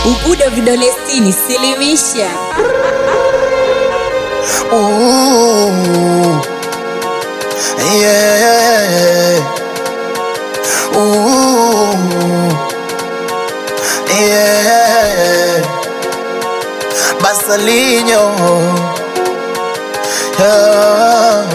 Ubudo vidole sitini, silimisha. Ooh, yeah. Ooh, yeah. Basalinho. Yeah.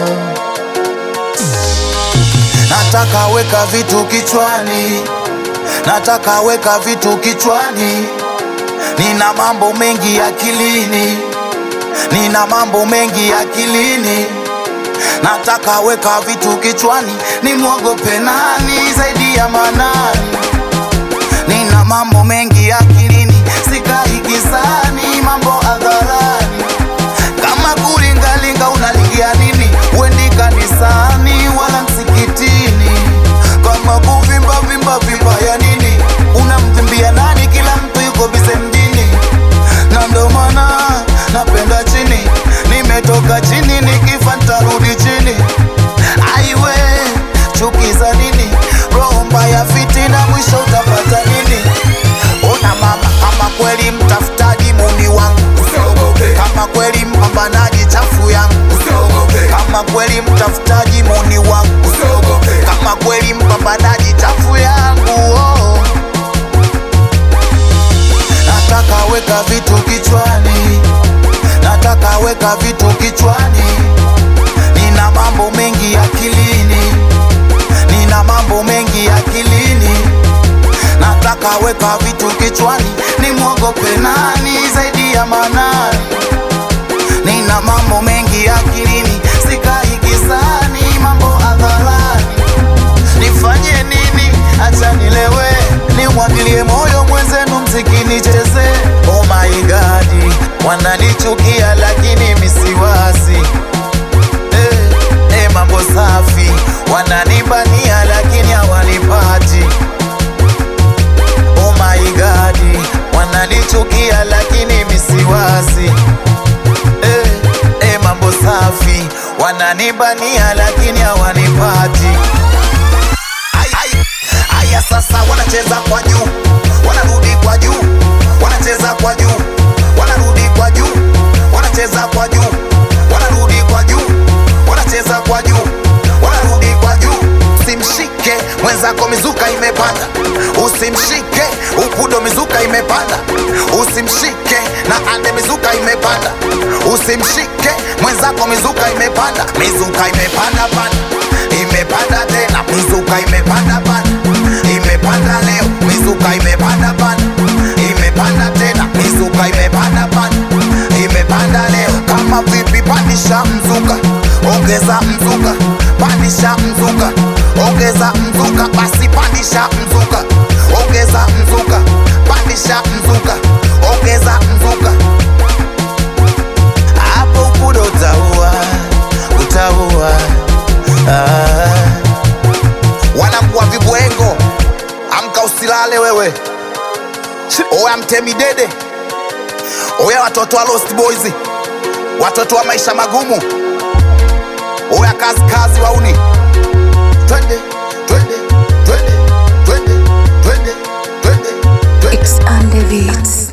Nataka weka vitu kichwani, nataka weka vitu kichwani, nina mambo mengi akilini nina mambo mengi akilini, nataka weka vitu kichwani, nimwogope nani zaidi ya Manani? Nina mambo mengi akilini, sikai gizani, mambo hadharani. Kama kulingalinga unalingia nini? Wendi kanisani wala msikitini. Kama kuvimba vimba vimba ya nini? Unamvimbia nani? Kila mtu yuko bize mjini, na ndo maana napenda chini. Nimetoka chini, nikifa ntarudi chini. Aiwe, chuki za nini? Roho mbaya, fitina, mwisho utapata nini? Ona mama, kama kweli mtafutaji muni wangu Usiogope, kama kweli mpambanaji chafu yangu usiogope, kama kweli mtafutaji muni wangu usiogope, kama kweli mpambanaji chafu yangu oh. Nataka weka vitu kichwani, nataka weka vitu kichwani, nina mambo mengi akilini, nina mambo mengi akilini, nataka weka vitu kichwani, nimwogope nani zaidi ya Manani? Nina mambo mengi akilini, sikai gizani, mambo hadharani. Nifanye nini? Acha nilewe, nimwagilie moyo mwenzenu, mziki nicheze. Oh my God, wananichukia lakini misiwasi eh, eh, mambo safi, wananibania lakini hawanipati. Oh my God, wananichukia lakini misiwasi eh, eh, mambo safi, wananibania lakini hawanipati. Ai, ai, Aya sasa wanacheza kwa juu, wanarudi kwa juu, wanacheza kwa juu, wanarudi kwa juu, wanacheza kwa juu, wanarudi kwa juu, wanacheza kwa juu, wanarudi kwa juu. Usimshike mwenzako, mizuka imepanda. Usimshike upudo, mizuka imepanda. Usimshike na ande, mizuka imepanda. Usimshike mwenzako, mizuka imepanda, mizuka imepanda panda, imepanda tena, mizuka imepanda panda, imepanda leo, mizuka imepanda panda, imepanda tena, mizuka imepanda panda, imepanda leo. Kama vipi, pandisha mzuka, ongeza mzuka, pandisha mzuka, ongeza mzuka, basi pandisha mzuka, ongeza mzuka, pandisha mzuka, ongeza mzuka hapo upudo utaua, utaua. Ah. Wanangua vibwengo, amka usilale wewe. Oya mtemi dede, oya watoto wa Lost Boys, watoto wa maisha magumu, oya kazi kazi wauni, twende twende twende twende twende twende twende X on the beats.